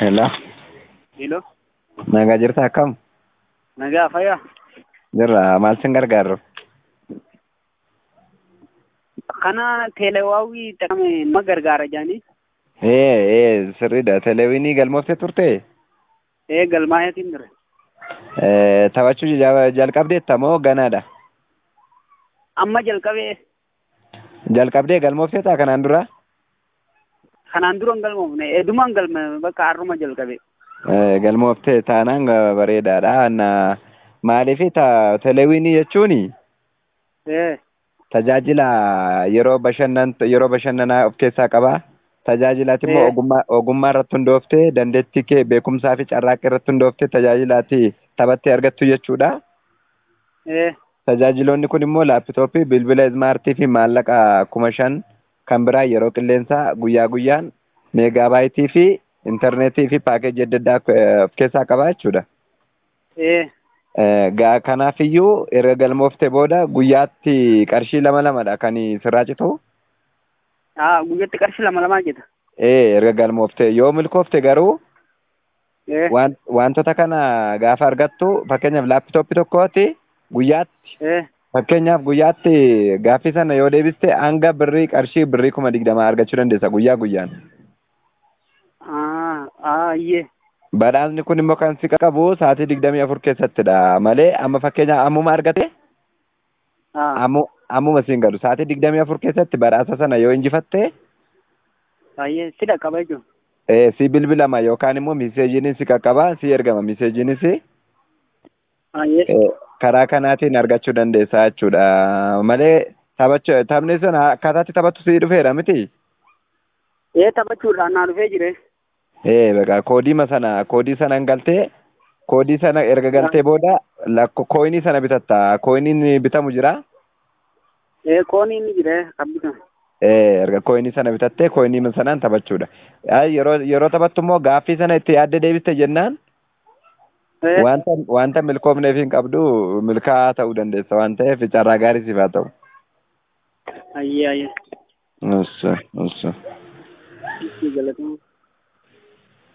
Hello. Hello. Nagaa jirta akkam? Nagaa fayyaa. Jirra maal sin gargaaru? Kana teelewaawii dhaqame nama gargaara jaanii. Ee ee sirriidha. Teleewinii galmooftee turte? Ee galmaayetiin ture. Ee taphachuu ja- jalqabdeetta moo ganaadha? Amma jalqabee Jalqabdee galmoofteetaa kanaan dura? kanaan dura hin galmoofne edumaan galme bakka har'uma jalqabe. Ee, galmooftee taanaan ga- bareedaadha. Na maaliif ta teleewinii jechuuni Ee tajaajila yeroo bashannan yeroo bashannanaa of keessaa qaba. Tajaajilaati immoo Ee. ogummaa ogummaa irratti hundooftee dandeettii kee beekumsaa fi carraaqqii irratti hundooftee tajaajilaati taphattee argattu jechuudha. ee Tajaajiloonni kun immoo laapitooppii, bilbila ismaartii fi maallaqa kuma shan kan biraa yeroo qilleensaa guyyaa guyyaan meegaabaayitii fi intarneetii fi paakeejii adda addaa eh, of keessaa qaba jechuudha. ee Eh, Gaa kanaafiyyuu erga galmooftee booda guyyaatti qarshii lama lamadha kan sirraa citu. haa guyyatti qarshii lama lamaa jeta. Ee erga galmooftee yoo milkoofte garuu Ee waan wantoota kana gaafa argattu fakkeenyaaf laapitooppii tokkooti guyyaatti ee fakkeenyaaf guyyaatti gaaffii sana yoo deebiste hanga birrii qarshii birrii kuma digdamaa argachuu dandeessa guyyaa guyyaan. haa haa iyyee Badhaasni kun immoo kan si qaqqabu sa'aatii digdamii afur keessattidha malee amma fakkeenyaaf ammuma argate haa ammu ammuma siin galu sa'aatii digdamii afur keessatti badhaasa sana yoo injifatte baay'ee si dhaqqaba jechuudha. eh, si bilbilama yookaan immoo miseejiinis si qaqqaba si ergama miseejiinis Baay'ee eh, karaa kanaatiin argachuu dandeessa jechuudha malee taphachuu taphni sun akkaataatti taphattu si dhufeera miti. ee taphachuudhaan naa dhufee jire. ee beqa koodiima sana koodii sana galtee koodii sana erga galtee booda lakko kooyinii sana bitatta kooyiniin bitamu jira. ee koonii inni jire kan bitamu. ee erga kooyinii sana bitattee kooyinii sanaan taphachuudha. Ay, yeroo yeroo taphattu immoo gaaffii sana itti yaadde deebiste jennaan Ee wanta wanta milkoofneef hin qabdu milkaa'aa ta'uu dandeessa waan ta'eef carraa gaarii siif haa ta'u. ayyee ayyee. Ussa, ussa. Itti galatama.